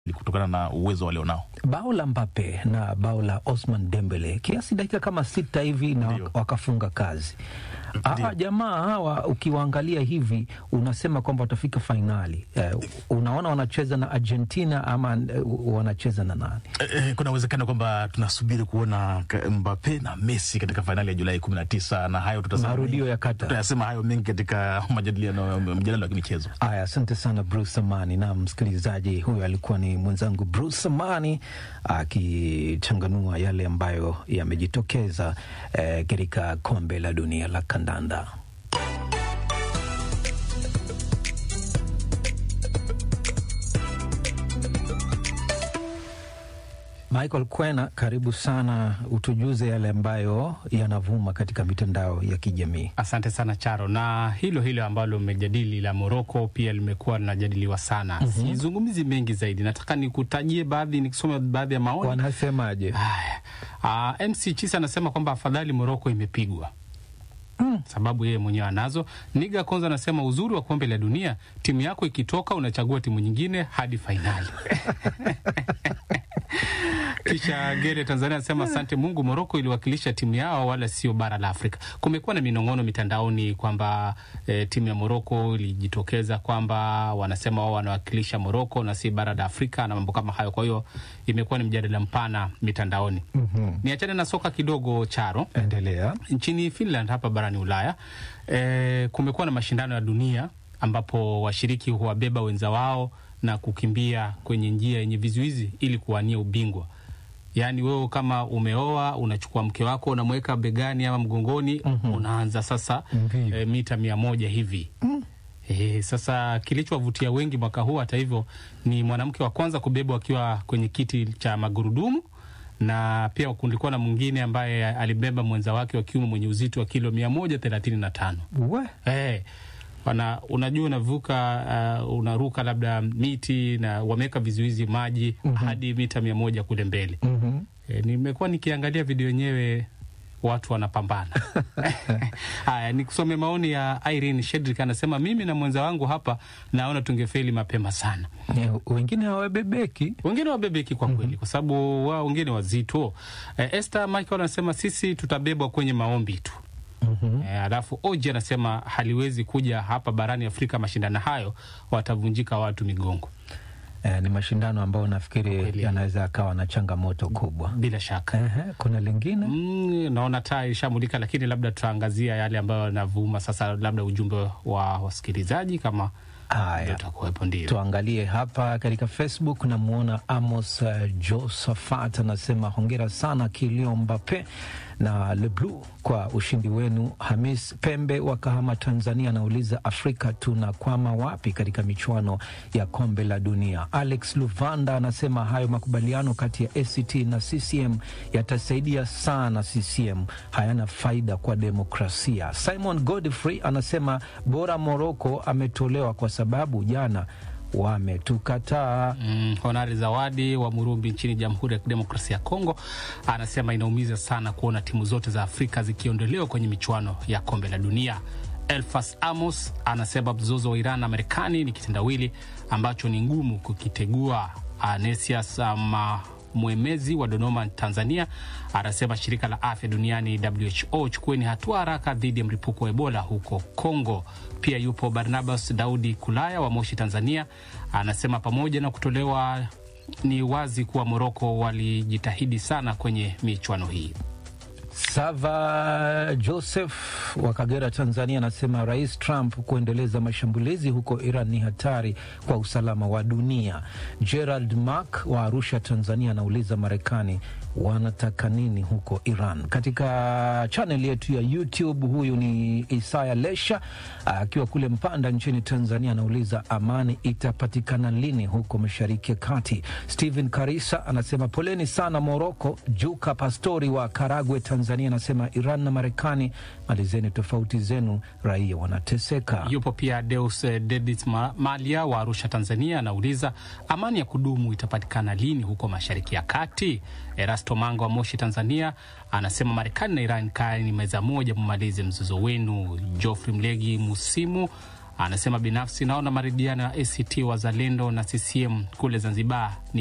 kutokana na uwezo walionao. bao la Mbappe na bao la Osman Dembele kiasi dakika kama sita hivi na Ndio. wakafunga kazi. Hawa jamaa hawa ukiwaangalia hivi unasema kwamba watafika fainali. Eh, unaona wanacheza na Argentina ama eh, wanacheza na nani? Eh, eh, kuna uwezekano kwamba tunasubiri kuona ka- Mbappe na Messi katika fainali ya Julai kumi na tisa na hayo tutasema Marudio ya Qatar. tutayasema hayo mengi katika majadiliano mjadala wa kimichezo. Aya, asante sana Bruce Amani. Na msikilizaji, huyo alikuwa ni mwenzangu Bruce Amani akichanganua yale ambayo yamejitokeza eh, katika kombe la dunia la kandanda. Michael Kwena, karibu sana, utujuze yale ambayo yanavuma katika mitandao ya kijamii. Asante sana Charo, na hilo hilo ambalo mmejadili la Moroko pia limekuwa linajadiliwa sana. Sizungumzi mengi zaidi, nataka nikutajie baadhi, nikisoma baadhi ya maoni. Wanasemaje? Haya. Ah, MC Chisa anasema kwamba afadhali Moroko imepigwa sababu yeye mwenyewe anazo. Niga Konza anasema uzuri wa kombe la dunia, timu yako ikitoka unachagua timu nyingine hadi fainali. Kisha Gere Tanzania anasema asante Mungu, Moroko iliwakilisha timu yao wala sio bara la Afrika. Kumekuwa na minong'ono mitandaoni kwamba eh, timu ya Moroko ilijitokeza kwamba wanasema wao wanawakilisha Moroko na si bara la Afrika na mambo kama hayo. Kwa hiyo imekuwa ni mjadala mpana mitandaoni. Niachane na soka kidogo, Charo. Endelea. Nchini Finland hapa barani Ulaya e, kumekuwa na mashindano ya dunia ambapo washiriki huwabeba wenza wao na kukimbia kwenye njia yenye vizuizi ili kuwania ubingwa. Yaani wewe kama umeoa unachukua mke wako unamweka begani ama mgongoni, unaanza sasa Mbio. e, mita mia moja hivi Eh, sasa kilichowavutia wengi mwaka huu hata hivyo ni mwanamke wa kwanza kubebwa akiwa kwenye kiti cha magurudumu na pia kulikuwa na mwingine ambaye alibeba mwenza wake wa kiume mwenye uzito wa kilo mia moja thelathini na tano. We. Eh, wana, unajua unavuka uh, unaruka labda miti na wameweka vizuizi maji hadi mita mia moja kule mbele. Mhm. E, nimekuwa nikiangalia video yenyewe watu wanapambana. Haya, nikusome maoni ya Irene Shedrick, anasema mimi na mwenza wangu hapa naona tungefeli mapema sana. Eh, wengine hawabebeki. Wengine wabebeki kwa kweli, kwa sababu wao wengine wazito. E, Esther Michael anasema sisi tutabebwa kwenye maombi tu. E, alafu Oji anasema haliwezi kuja hapa barani Afrika mashindano hayo, watavunjika watu migongo. Eh, ni mashindano ambayo nafikiri Kweli. yanaweza akawa na changamoto kubwa. Bila shaka Ehe, kuna lingine Mm, naona taa ishamulika, lakini labda tutaangazia yale ambayo yanavuma sasa, labda ujumbe wa wasikilizaji kama haya. ndio utakuwepo. Ndio Tuangalie hapa katika Facebook, namwona Amos uh, Josephat anasema hongera sana Kilio Mbape na Leblu kwa ushindi wenu. Hamis Pembe wa Kahama, Tanzania anauliza Afrika tunakwama wapi katika michuano ya kombe la dunia? Alex Luvanda anasema hayo makubaliano kati ya ACT na CCM yatasaidia sana CCM, hayana faida kwa demokrasia. Simon Godfrey anasema bora Moroko ametolewa kwa sababu jana wametukataa. Mm, Honari Zawadi wa Murumbi nchini Jamhuri ya Kidemokrasia ya Kongo anasema inaumiza sana kuona timu zote za Afrika zikiondolewa kwenye michuano ya kombe la dunia. Elfas Amos anasema mzozo wa Iran na Marekani ni kitendawili ambacho ni ngumu kukitegua. Anesias ama mwemezi wa Dodoma, Tanzania, anasema shirika la afya duniani WHO, chukueni hatua haraka dhidi ya mlipuko wa Ebola huko Kongo. Pia yupo Barnabas Daudi Kulaya wa Moshi, Tanzania, anasema pamoja na kutolewa, ni wazi kuwa Moroko walijitahidi sana kwenye michuano hii. Sava Joseph wa Kagera, Tanzania, anasema Rais Trump kuendeleza mashambulizi huko Iran ni hatari kwa usalama wa dunia. Gerald Mark wa Arusha, Tanzania, anauliza Marekani wanataka nini huko Iran? Katika chaneli yetu ya YouTube, huyu ni Isaya Lesha akiwa kule Mpanda nchini Tanzania, anauliza amani itapatikana lini huko Mashariki ya Kati. Stephen Karisa anasema poleni sana Moroko. Juka Pastori wa Karagwe, Tanzania, anasema Iran na Marekani, malizeni tofauti zenu, raia wanateseka. Yupo pia Deus eh, Dedit Ma- Malia wa Arusha, Tanzania, anauliza amani ya kudumu itapatikana lini huko Mashariki ya Kati. Erasto Manga wa Moshi, Tanzania, anasema Marekani na Iran kaeni meza moja, mumalize mzozo wenu. Geoffrey Mlegi Musimu Anasema binafsi naona maridhiano ya ACT Wazalendo na CCM kule Zanzibar ni